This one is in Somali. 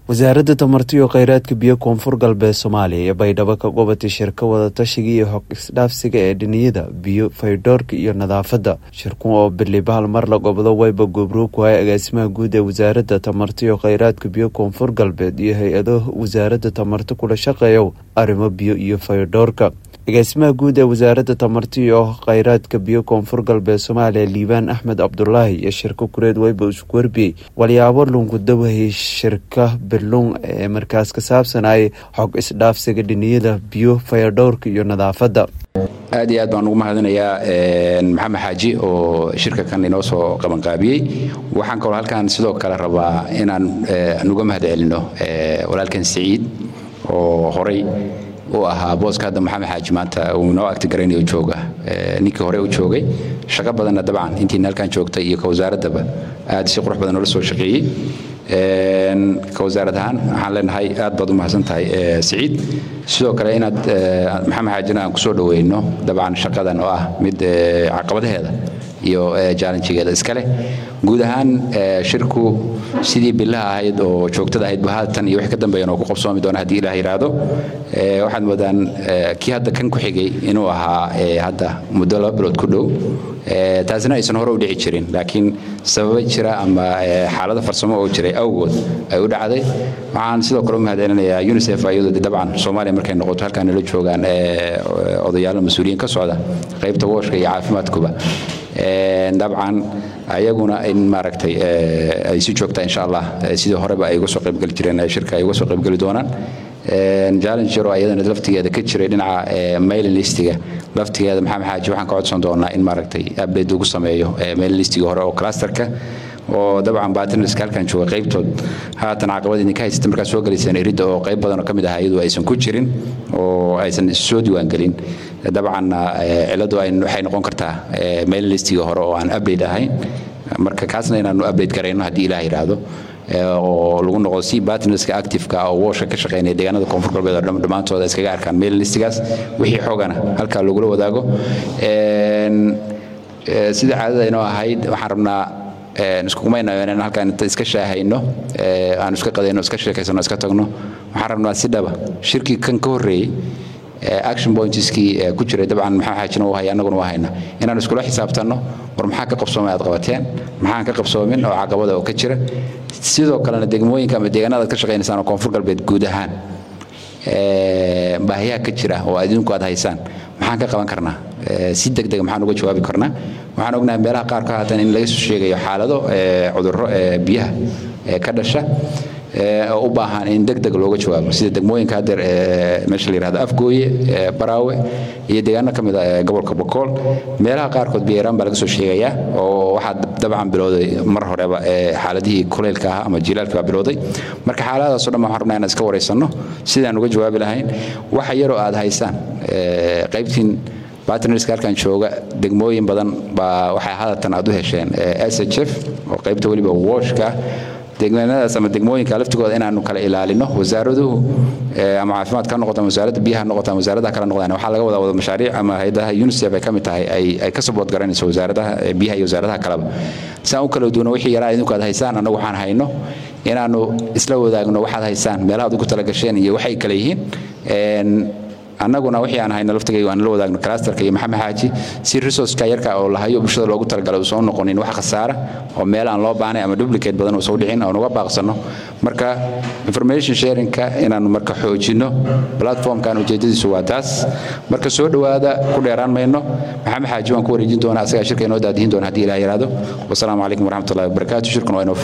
wasaaradda tamarta iyo kheyraadka biyo koonfur galbeed soomaaliya iyo baydhabo ka gobatay shirka wadatashiga iyo hog isdhaafsiga ee dhiniyada biyo faydhoorka iyo nadaafadda shirku oo bilibahal mar la gobdo wayba gobrow ku hay agaasimaha guud ee wasaaradda tamarta iyo kheyraadka biyo koonfur galbeed iyo hay-ado wasaaradda tamarta kula shaqeeya arrimo biyo iyo faydhoorka agaasimaha guud ee wasaaradda tamarta iyo kheyraadka biyo koonfur galbeed soomaaliya liibaan axmed cabdulaahi iyo shirka kureed wayba isku warbiyey walyaabo lungudawahay shirka bilung ee markaas ka saabsanayay xog isdhaafsiga dhiniyada biyo fayadhowrka iyo nadaafadda aad iyo aad baan ugu mahadinayaa maxamed xaaji oo shirka kan inoo soo qabanqaabiyey waxaan kaloo halkan sidoo kale rabaa inaan nuga mahad celino walaalkan siciid oo horay u ahaa booska hadda maxamed xaaji maanta uu inoo agtigaraynayo jooga ninkii hore u joogay shaqo badanna dabcan intiina halkan joogtay iyo ka wasaaraddaba aad si qurux badan noola soo shaqeeyey ka wasaarad ahaan waxaan leenahay aad baad u mahadsan tahay siciid sidoo kale inaad maxamed xaajina aan kusoo dhoweyno dabcan shaqadan oo ah mid caqabadaheeda iyo jaalanjigeeda iskale guud ahaan shirku sidii bilaha ahayd oo joogtada ahayd bahatan iyo wix ka dambeeyan oo ku qabsoomi doona haddii ilaah yidhaahdo waxaad moodaan kii hadda kan ku xigay inuu ahaa hadda muddo laba bilood ku dhow taasina aysan hore u dhici jirin laakiin sababa jira ama xaalada farsamo oo jiray awgood ay u dhacday waxaan sidoo kale u mahadcelinayaa unisef iyadoo dabcan soomaaliya markay noqoto halkaan nala joogaan odayaalo mas-uuliyiin ka socda qaybta wooshka iyo caafimaadkuba dabcan ayaguna in maaragtay ay si joogta insha allah sidii horeba ay uga soo qaybgeli jireen shirka ay uga soo qaybgeli doonaan jallenger oo ayadana laftigeeda ka jiray dhinaca mailin listiga laftigeeda maxamed xaaji waxaan ka codsan doonaa in maaragtay update ugu sameeyo mailin listiga hore oo clusterka oo dabcan batinarska halkan jooga qaybtood haatan caqabad idinka haysata markaa soo gelayseen iridda oo qayb badan oo ka mid ah iyadu aysan ku jirin oo aysan soo diiwaangelin dabcanna ciladu waxay noqon kartaa mail listiga hore oo aan update ahayn marka kaasna inaanu update garayno haddii ilaah yidhaahdo oo lagu noqdo si batnerska activeka oo woosha ka shaqeynaya deegaanada koonfur galbeed oo dhammaantooda iskaga arkaan mail listigaas wixii xoogana halkaa lagula wadaago sida caadada inoo ahayd waxaan rabnaa iskugumaynayn halkaan inta iska shaahayno aanu iska qadayno iska sheekaysano iska tagno waxaan rabnaa si dhaba shirkii kan ka horreeyey action pointskii ku jiray dabcan maxaa xaajina u haya annaguna u hayna inaan iskula xisaabtanno war maxaa ka qabsoomay aad qabateen maxaan ka qabsoomin oo caqabada oo ka jira sidoo kalena degmooyinka ama deegaanada aad ka shaqaynaysaan oo koonfur galbeed guud ahaan baahiyaha ka jira oo adinku aad haysaan maxaan ka qaban karnaa si degdega maxaan uga jawaabi karnaa waxaan ognahay meelaha qaar ka haatan in laga soo sheegayo xaalado cudurro biyaha ka dhasha oo u baahan in deg deg looga jawaabo sida degmooyinka hadeer meesha la yihahdo afgooye baraawe iyo deegaano ka mid a gobolka bokool meelaha qaarkood biyairaan baa laga soo sheegayaa oo waxaa dabcan bilowday mar horeba xaaladihii kuleylka ah ama jilaalka baa bilowday marka xaaladaasoo dhan waxaan rabnaa inaan iska waraysanno sidaan uga jawaabi lahayn waxa yaroo aad haysaan qaybtiin batnerska halkan jooga degmooyin badan baa waxay hadatan aad u hesheen s h f oo qaybta weliba wooshka deegaanadaas ama degmooyinka laftigooda inaanu kala ilaalino wasaaraduhu ama caafimaad ka noqoto ama wasaaradda biyaha noqoto ama wasaaradaha kala noqdaan waxaa laga wadaa wada mashaariic ama hayadaha unicef ay ka mid tahay ay ka sabood garanayso wasaaradaha biyaha iyo wasaaradaha kaleba saan u kala duwano wixii yaraa idinku aad haysaan annagu waxaan hayno inaanu isla wadaagno waxaad haysaan meelaha ad ugu talagasheen iyo waxay kale yihiin annaguna wixii aan hayno laftigayga aan la wadaagno clusterka iyo maxamed xaaji si resourceka yarka oo lahayo bulshada loogu talagalay uusan u noqonin wax khasaara oo meel aan loo baanay ama duplicate badan uusan u dhicin oo nuga baaqsanno marka information sharingka inaanu marka xoojinno platformkan ujeedadiisu waa taas marka soo dhowaada ku dheeraan mayno maxamed xaaji waan ku wareejin doonaa asagaa shirka inoo daadihin doona haddii ilaah yidhaahdo wasalaamu calaykum waraxmatullahi wabarakaatu shirkuna waa inoo